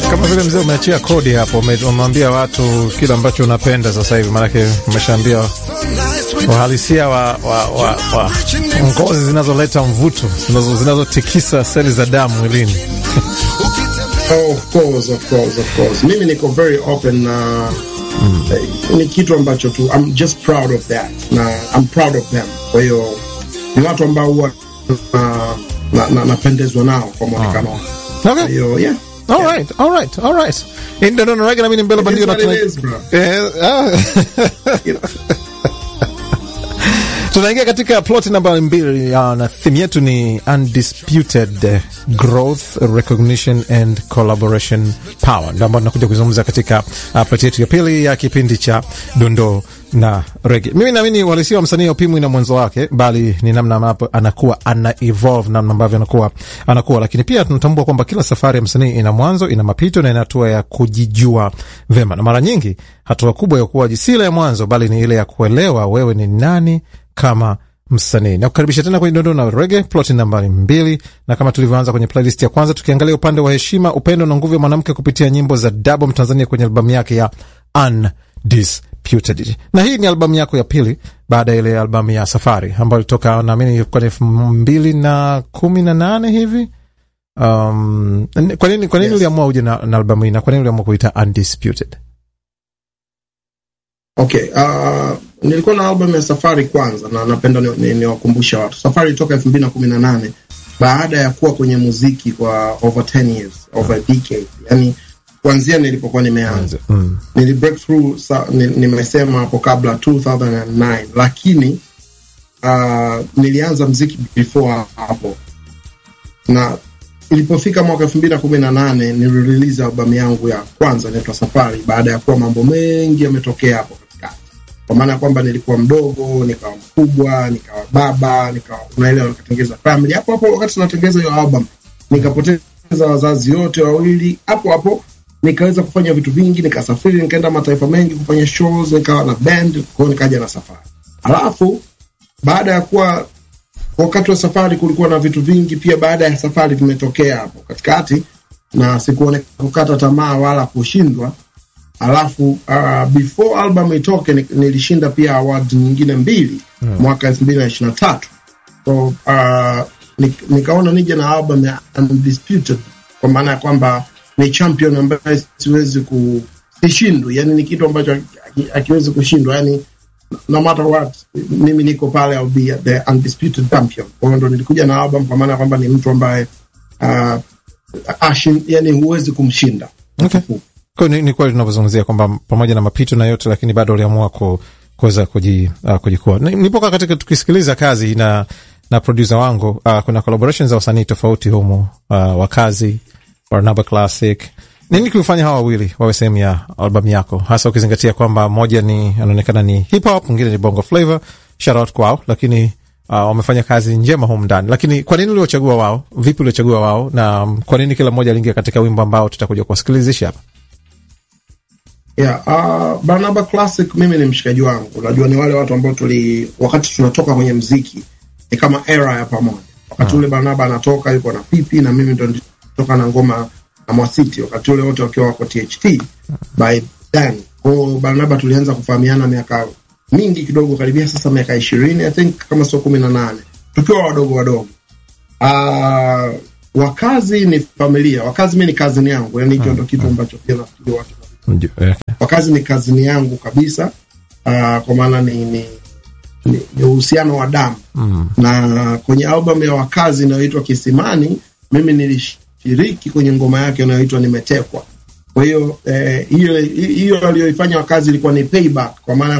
Kama vile mzee umeachia kodi hapo, umemwambia watu kile ambacho unapenda sasa hivi, maanake umeshaambia uhalisia wa, wa, wa, wa ngozi zinazoleta mvuto zinazotikisa seli za damu mwilini. Oh, of course, of course, of course. Mimi niko very open na mm. eh, ni kitu ambacho tu I'm just proud of that na I'm proud of them. Kwa hiyo ni watu ambao huwa napendezwa na, na, na nao kwa mwonekano wao. Okay. Kwa hiyo yeah. All right, all right, all right. Ndio ndio reggae na mimi mbele bandio na It is what it is, bro. Eh, ah. You know. tunaingia katika plot namba mbili ya na theme yetu ni undisputed eh, growth recognition and collaboration power, ndio ambayo tunakuja kuzungumza katika uh, plot yetu ya pili ya kipindi cha dondoo na rege. Mimi naamini uhalisia wa msanii haupimwi na mwanzo wake, bali ni namna ambapo anakuwa ana evolve, namna ambavyo anakuwa anakuwa. Lakini pia tunatambua kwamba kila safari ya msanii ina mwanzo, ina mapito na ina hatua ya kujijua vema, na mara nyingi hatua kubwa ya ukuaji si ile ya mwanzo, bali ni ile ya kuelewa wewe ni nani kama msanii. Na kukaribisha tena kwenye dondoo na rege, ploti nambari mbili, na kama tulivyoanza kwenye playlist ya kwanza, tukiangalia upande wa heshima, upendo na nguvu ya mwanamke kupitia nyimbo za Dabo Mtanzania kwenye albamu yake ya Undisputed. Na hii ni albamu yako ya pili baada ya ile albamu ya Safari ambayo ilitoka naamini ilikuwa elfu mbili na kumi na nane hivi. Um, kwa nini kwa nini Yes. uliamua uje na, na albamu hii na kwa nini uliamua kuita Undisputed? Okay, uh, nilikuwa na album ya Safari kwanza na napenda niwakumbusha ni, ni watu. Safari toka elfu mbili na kumi na nane baada ya kuwa kwenye muziki kwa over 10 years, over a decade. Yani kuanzia nilipokuwa nimeanza. Mm. Nili break through sa, ni, nimesema hapo kabla 2009 lakini uh, nilianza mziki before hapo. Na ilipofika mwaka elfu mbili na kumi na nane nilirelease albamu yangu ya kwanza inaitwa Safari baada ya kuwa mambo mengi yametokea hapo katikati, kwa maana ya kwamba nilikuwa mdogo, nikawa mkubwa, nikawa baba, nikawa unaelewa, nikatengeza family hapo hapo. Wakati tunatengeza hiyo album, nikapoteza wazazi wote wawili hapo hapo, nikaweza kufanya vitu vingi, nikasafiri, nikaenda mataifa mengi kufanya shows, nikawa na band, kwa hiyo nikaja na Safari. Alafu baada ya kuwa wakati wa safari kulikuwa na vitu vingi pia baada ya safari vimetokea hapo katikati, na sikuone kukata tamaa wala kushindwa. Alafu uh, before album itoke ni- nilishinda pia award nyingine mbili mwaka elfu mbili na ishirini na tatu so uh, ni, nikaona nije na album ya Undisputed kwa maana ya kwamba ni champion ambaye siwezi ku sishindwi, yani ni kitu ambacho haki- hakiwezi kushindwa yani no matter what mimi niko pale I'll be the undisputed champion. Kwa hiyo ndo nilikuja na album kwa maana kwamba ni mtu ambaye uh, ashin, yani huwezi kumshinda. Okay. Kwa hiyo ni, ni kweli tunavyozungumzia kwamba pamoja na mapito na yote, lakini bado uliamua ku, kuweza kuji, uh, kujikua. Ni- Nilipokuwa katika tukisikiliza kazi na na producer wangu uh, kuna collaborations za wasanii tofauti humu uh, wa kazi Barnaba Classic. Nini kilifanya hawa wawili wawe sehemu ya albamu yako, hasa ukizingatia kwamba moja ni anaonekana ni hip hop, mwingine ni bongo flavor. Shout out kwao, lakini uh, wamefanya kazi njema humu ndani. Lakini kwa nini uliochagua wao? Vipi uliochagua wao, na um, kwa nini kila mmoja aliingia katika wimbo ambao tutakuja kuwasikilizisha hapa? Yeah, uh, Barnaba Classic mimi ni mshikaji wangu. Unajua ni wale watu ambao tuli wakati tunatoka kwenye mziki ni kama era ya pamoja. Wakati ule Barnaba anatoka yuko na Pipi na mimi ndo nilitoka na ngoma na Mwasiti wakati ule wote wakiwa wako THT by then. Kwa hiyo Barnaba tulianza kufahamiana miaka mingi kidogo, karibia sasa miaka ishirini I think kama sio kumi na nane tukiwa wadogo wadogo. Uh, wakazi ni familia, wakazi mi ni kazini yangu, yani hicho ndo kitu ambacho pia nafikiri watu Okay. wakazi ni kazini yangu kabisa. Uh, kwa maana ni ni ni ni uhusiano wa damu Mm. na kwenye albamu ya wakazi inayoitwa Kisimani, mimi nilishiriki kwenye ngoma yake inayoitwa Nimetekwa. Kwa hiyo eh, hiyo hiyo aliyoifanya wakazi ilikuwa ni payback, kwa maana